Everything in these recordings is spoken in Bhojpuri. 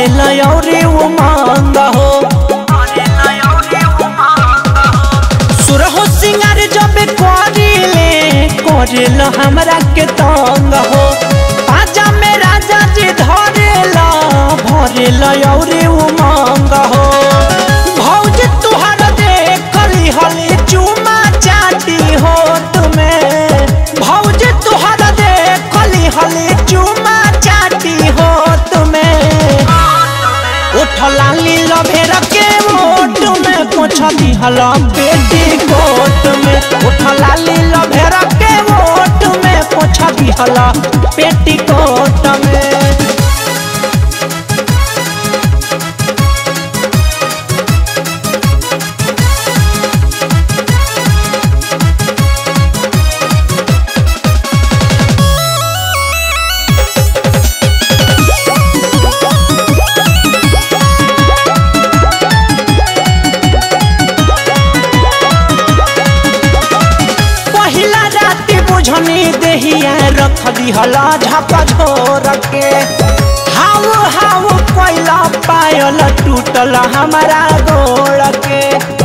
भरे लयौरी उमंग हो सुरहो सिंगार जब करिले करेल हमरा के तंग हो पाजा में राजा जी धरेला भरे लयौरी उमंग हो भौज तुहर देखली हली चुमा चाटी हो तुम्हें भौज तुहर देखली हली चुमा चाटी हो तुम्हें उठला लील भेर के मोट में पोछा दिहल बेटी कोट में उठला लील भेर के मोट में पोछा दिहल पेटी कोट में पहिला राति बुझनी देहिया रख दिहला झपा झोर के हाउ हाउ कोइला पायल टूटल हमारा गोड़ के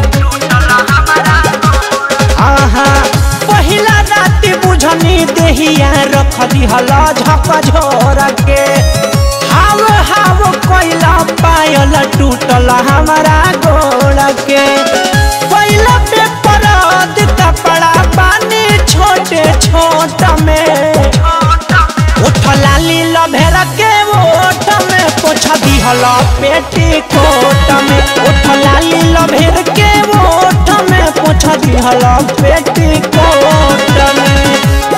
आहा पहिला राति बुझनी देहिया रख दिहला झपा झोर के हाउ हाउ कोइला पायल टूटल हमारा गोड़ के पहिला पे परद कपड़ा पानी छोटे छोट में उठला लील भेर के ओठ में पोछा दिहला पेटी कोट में उठला लील भेर के ओठ में पोछा दिहला पेटी कोट में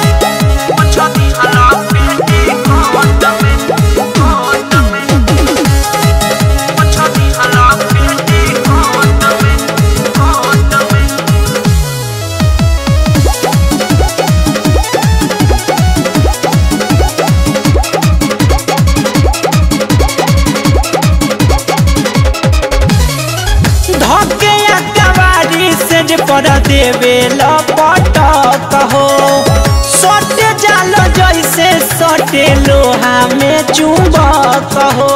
धके कवारी से जे पर देवे लपटक हो सटे जाल जैसे सटे लोहा में चुंबक हो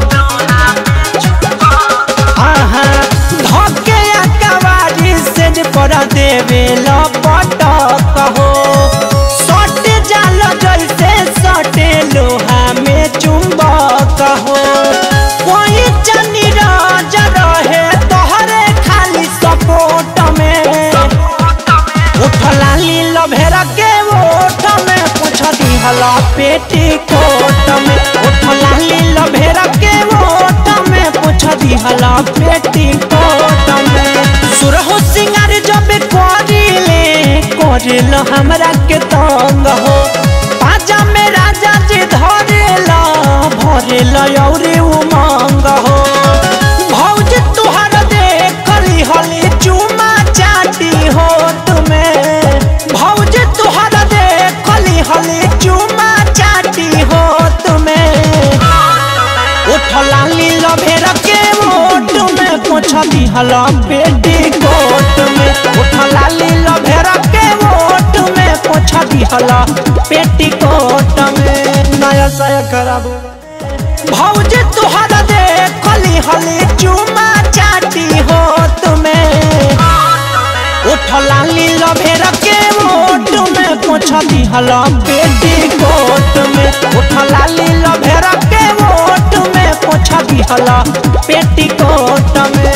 आहा धके कवारी से जे पर देवे लपटक हो सटे जाल जैसे सटे लोहा में चुंबक हो कोई चनी राज रहे तोहरे खाली सपोर्ट में उठला लील भेर के ओठ में पूछ दिहला पेटी कोट में उठला लील भेर के ओठ में पूछ दिहला पेटी कोट में सुरहो सिंगार जब करिले करेल हमरा के तंग हो पाजा में राजा जी धरेला भरेल औरी उमंग हो भौज तुहर देखली हली चुमा चाटी हो तुम्हें भौज तुहर देखली हली चुमा चाटी हो तुम्हें उठला लील भेर के ओट में पोछा दिहला बेटी कोट में उठला लील भेर के ओट में पोछा दिहला पेटी कोट में नया साया खराब हो भौज तुहर देखली हली चुमा चाटी हो तुम्हें उठला लील भेर के ओट में पोछा दिहला बेटी कोट में उठला लील भेर के ओट में पोछा दिहला पेटी कोट में